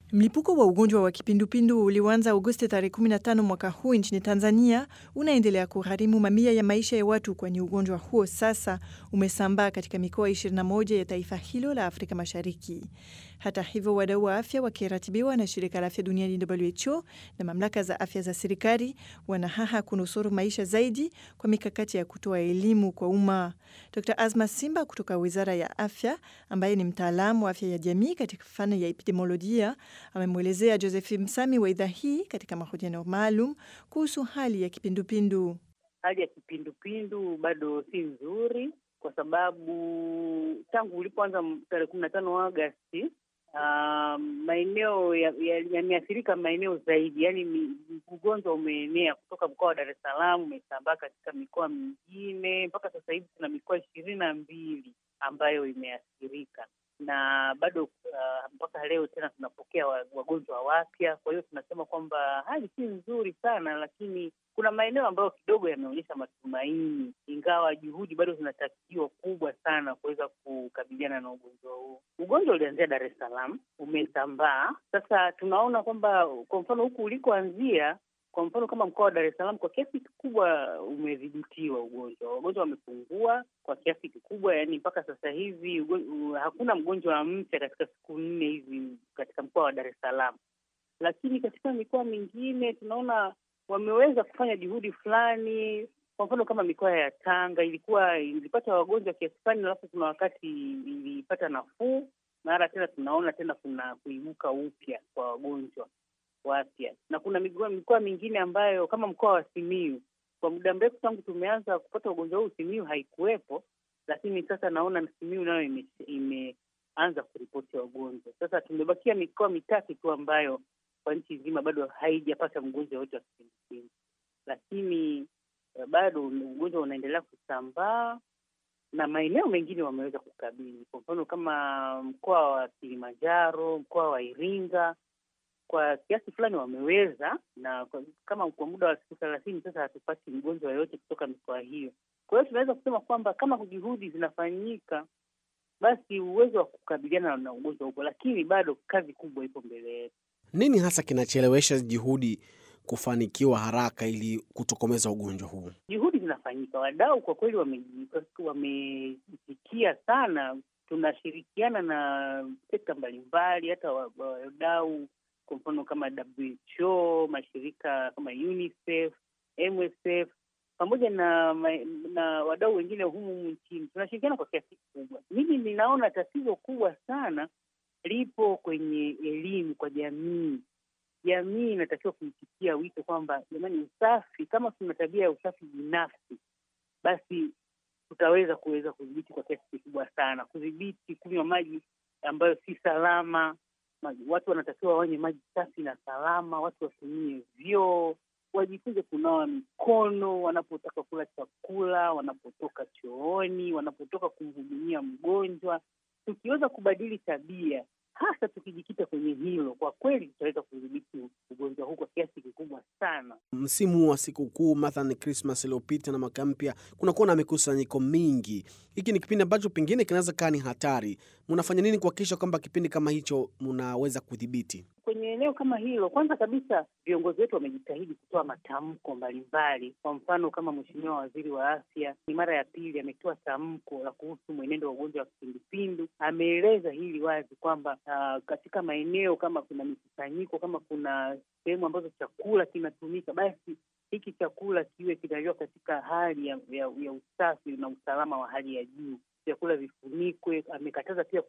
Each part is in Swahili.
Mlipuko wa ugonjwa wa kipindupindu ulioanza Agosti tarehe 15 mwaka huu nchini Tanzania unaendelea kugharimu mamia ya maisha ya watu, kwani ugonjwa huo sasa umesambaa katika mikoa 21 ya taifa hilo la Afrika Mashariki. Hata hivyo, wadau wa afya wakiratibiwa na shirika la afya duniani WHO na mamlaka za afya za serikali wanahaha kunusuru maisha zaidi kwa mikakati ya kutoa elimu kwa umma. Dr Azma Simba kutoka wizara ya afya, ambaye ni mtaalamu wa afya ya jamii katika fani ya epidemiolojia, amemwelezea Joseph Msami wa idhaa hii katika mahojiano maalum kuhusu hali ya kipindupindu. Hali ya kipindupindu bado si nzuri kwa sababu tangu ulipoanza tarehe kumi na tano Agasti uh, maeneo yameathirika ya, ya maeneo zaidi, yaani ugonjwa umeenea kutoka mkoa wa Dar es Salaam umesambaa katika mikoa mingine. Mpaka sasa hivi tuna mikoa ishirini na mbili ambayo imeathirika na bado uh, mpaka leo tena tunapokea wagonjwa wapya. Kwa hiyo tunasema kwamba hali si nzuri sana, lakini kuna maeneo ambayo kidogo yameonyesha matumaini, ingawa juhudi bado zinatakiwa kubwa sana kuweza kukabiliana na ugonjwa huu. Ugonjwa ulianzia Dar es Salaam, umesambaa sasa. Tunaona kwamba kwa mfano huku ulikoanzia kwa mfano kama mkoa wa Dar es Salaam kwa kiasi kikubwa umedhibitiwa ugonjwa, wagonjwa wamepungua kwa kiasi kikubwa, yaani mpaka sasa hivi uh, hakuna mgonjwa mpya katika siku nne hizi katika mkoa wa Dar es Salaam. Lakini katika mikoa mingine tunaona wameweza kufanya juhudi fulani. Kwa mfano kama mikoa ya Tanga ilikuwa ilipata wagonjwa kiasi fulani, alafu kuna wakati ilipata nafuu, mara tena tunaona tena kuna kuibuka upya kwa wagonjwa wapya na kuna mikoa mingine ambayo kama mkoa wa Simiyu kwa muda mrefu tangu tumeanza kupata ugonjwa huu Simiyu haikuwepo, lakini sasa naona Simiyu nayo ime, imeanza kuripoti wagonjwa. Sasa tumebakia mikoa mitatu tu ambayo kwa nchi nzima bado haijapata mgonjwa wote wa kipindupindu, lakini bado ugonjwa unaendelea kusambaa na maeneo mengine wameweza kukabili. Kwa mfano kama mkoa wa Kilimanjaro, mkoa wa Iringa kwa kiasi fulani wameweza na kwa, kama kwa muda wa siku thelathini sasa hatupati mgonjwa yoyote kutoka mikoa hiyo. Kwa hiyo tunaweza kusema kwamba kama juhudi zinafanyika, basi uwezo wa kukabiliana na ugonjwa upo, lakini bado kazi kubwa ipo mbele yetu. Nini hasa kinachelewesha juhudi kufanikiwa haraka ili kutokomeza ugonjwa huu? Juhudi zinafanyika, wadau kwa kweli wameitikia sana. Tunashirikiana na sekta mbalimbali, hata wadau kwa mfano kama WHO, mashirika kama UNICEF, MSF pamoja na na wadau wengine humu nchini, tunashirikiana kwa kiasi kikubwa. Mimi ninaona tatizo kubwa sana lipo kwenye elimu kwa jamii. Jamii inatakiwa kuitikia wito kwamba jamani, usafi, kama tuna tabia ya usafi binafsi, basi tutaweza kuweza kudhibiti kwa kiasi kikubwa sana, kudhibiti kunywa maji ambayo si salama watu wanatakiwa wanywe maji safi na salama, watu watumie vyoo, wajifunze kunawa mikono wanapotaka kula chakula, wanapotoka chooni, wanapotoka kumhudumia mgonjwa. Tukiweza kubadili tabia, hasa tukijikita kwenye hilo, kwa kweli tutaweza kudhibiti ugonjwa huu kwa kiasi kikubwa sana. Msimu wa sikukuu mathalan Krismas iliyopita na mwaka mpya, kunakuwa na mikusanyiko mingi. Hiki ni kipindi ambacho pengine kinaweza kaa ni hatari. Mnafanya nini kuhakikisha kwamba kipindi kama hicho mnaweza kudhibiti? Kwenye eneo kama hilo, kwanza kabisa viongozi wetu wamejitahidi kutoa matamko mbalimbali. Kwa mfano kama Mheshimiwa Waziri wa Afya ni mara ya pili ametoa tamko la kuhusu mwenendo wa ugonjwa wa kipindupindu. Ameeleza hili wazi kwamba uh, katika maeneo kama kuna mikusanyiko, kama kuna sehemu ambazo chakula kinatumika, basi hiki chakula kiwe kinaliwa katika hali ya, ya, ya usafi na usalama wa hali ya juu. Vyakula vifunikwe. Amekataza pia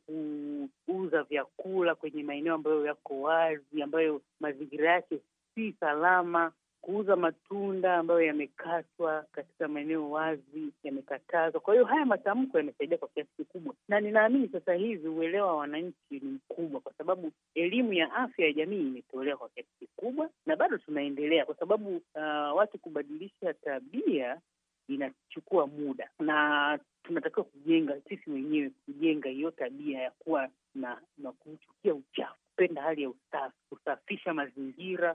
kuuza vyakula kwenye maeneo ambayo yako wazi, ambayo mazingira yake si salama. Kuuza matunda ambayo yamekatwa katika maeneo wazi yamekatazwa. Kwa hiyo haya matamko yamesaidia kwa kiasi kikubwa, na ninaamini sasa hivi uelewa wa wananchi ni mkubwa, kwa sababu elimu ya afya ya jamii imetolewa kwa kiasi kikubwa, na bado tunaendelea, kwa sababu uh, watu kubadilisha tabia inachukua muda na tunatakiwa kujenga sisi wenyewe, kujenga hiyo tabia ya kuwa na na kuchukia uchafu, kupenda hali ya usafi, kusafisha mazingira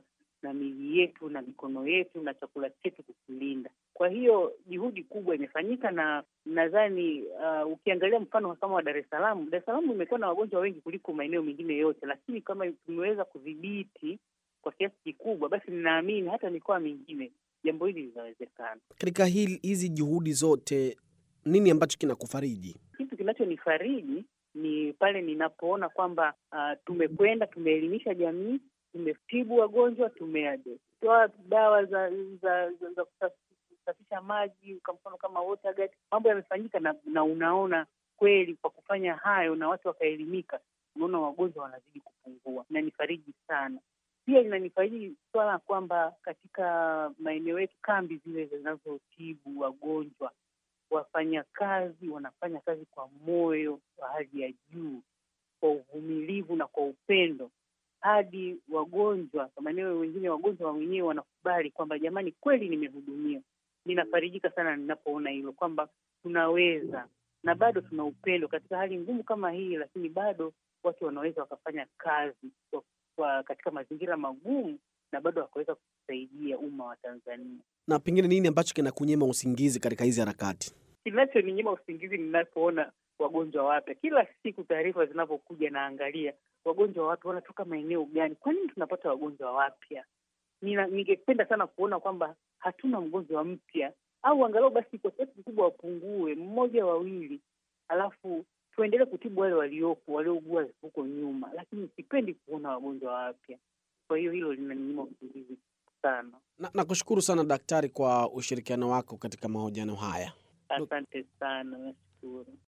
na mili yetu na mikono yetu na chakula chetu kukilinda. Kwa hiyo juhudi kubwa imefanyika, na nadhani uh, ukiangalia mfano kama wa Dar es Salaam, Dar es Salaam imekuwa na wagonjwa wengi kuliko maeneo mengine yote, lakini kama tumeweza kudhibiti kwa kiasi kikubwa, basi ninaamini hata mikoa mingine jambo hili linawezekana. Katika hili hizi juhudi zote, nini ambacho kinakufariji? Kitu kinachonifariji ni pale ninapoona kwamba uh, tumekwenda tumeelimisha jamii, tumetibu wagonjwa, tumetoa dawa za za, za, za kusafisha maji, kwa mfano kama Waterguard. Mambo yamefanyika na, na unaona kweli kwa kufanya hayo na watu wakaelimika, unaona wagonjwa wanazidi kupungua. Inanifariji sana. Pia inanifariji swala kwamba katika maeneo yetu, kambi zile zinazotibu wagonjwa, wafanyakazi wanafanya kazi kwa moyo wa hali ya juu, kwa uvumilivu na kwa upendo, hadi wagonjwa kwa maeneo wengine, wagonjwa wenyewe wanakubali kwamba jamani, kweli nimehudumia. Ninafarijika sana ninapoona hilo kwamba tunaweza na bado tuna upendo katika hali ngumu kama hii, lakini bado watu wanaweza wakafanya kazi kwa, kwa katika mazingira magumu na bado wakaweza kusaidia umma wa Tanzania. Na pengine nini ambacho kinakunyima usingizi katika hizi harakati? Kinachoninyima usingizi ninapoona wagonjwa wapya. Kila siku taarifa zinapokuja, naangalia wagonjwa wapya wanatoka maeneo gani, kwa nini tunapata wagonjwa wapya? Ningependa sana kuona kwamba hatuna mgonjwa mpya, au angalau basi kwa kiasi kikubwa wapungue, mmoja wawili, alafu tuendelee kutibu wale waliopo waliougua huko nyuma, lakini sipendi kuona wagonjwa wapya. Kwa hiyo hilo linaninyima usingizi sana. Nakushukuru na sana daktari kwa ushirikiano wako katika mahojiano haya. Asante sana, nashukuru.